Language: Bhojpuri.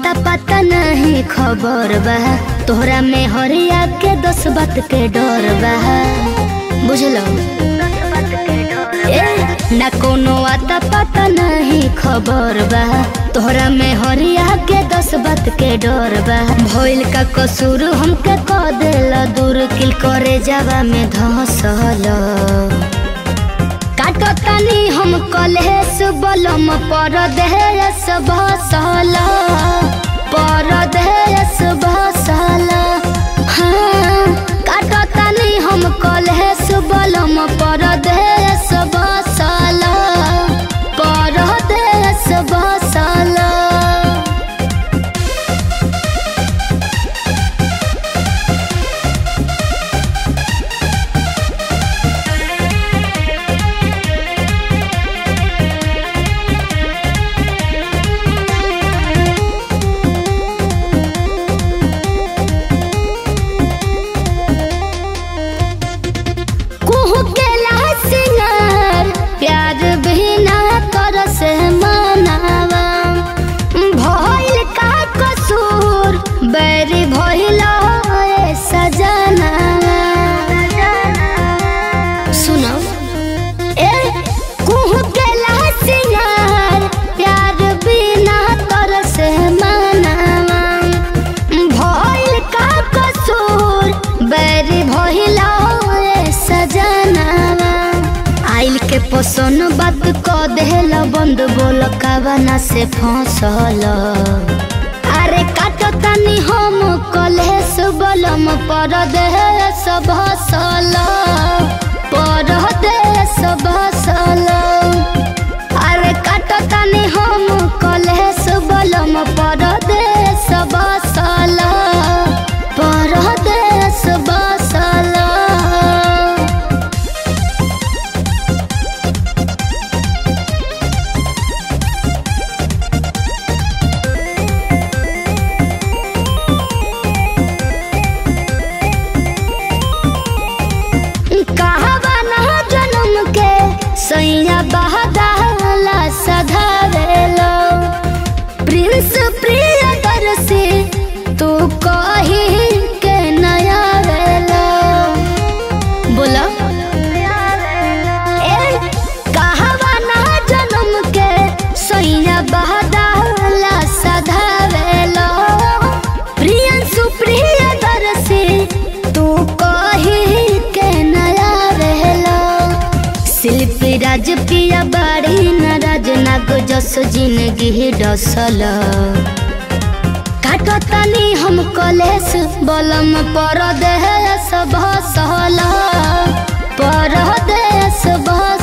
अता पता नहीं खबर बा तोहरा में हरिया के दस बात के डर बा बुझलो ए ना कोनो अता पता नहीं खबर बा तोहरा में हरिया के दस बात के डर बा भइल का कसूर हमके क देला दूर किल करे जावा में धसल काटो तनी हम कलेस बलम पर देहस भसल पर देहस भसल हाँ काटो तनी हम कलेस बलम पर देहस भसल पर देहस भसल कुहू के सिंगार प्यार बिना कर से मनावा भइल का कसूर बैरी भइल ए सजनावा सुनो ए कुहू के सिंगार प्यार बिना कर से मनावा भइल का कसूर बैरी भइल ए सजनावा आइल के पोसन बात क देहल बंद बोल कावना से फंसल अरे काटो तनी हम कलेस बलम पर देहस भसल पर देहस भसल अरे काटो तनी हम कलेस बलम पर देहस भसल पर देहस भसल कहवा ना जन्म के सैया बहदाला सधावेलो प्रिंस प्रिय दर्शी तू कही के नया वेलो बोला ए कहवा ना जन्म के सैया बहदाला सधावेलो प्रियंसु प्रिय दर्शी तू कही के नया रहलो शिल्पी राज पिया बाड़ी नाराज नाग जस जिंदगी डसल काटो तनी हम कलेस बलम पर देहस भसल पर देहस भसल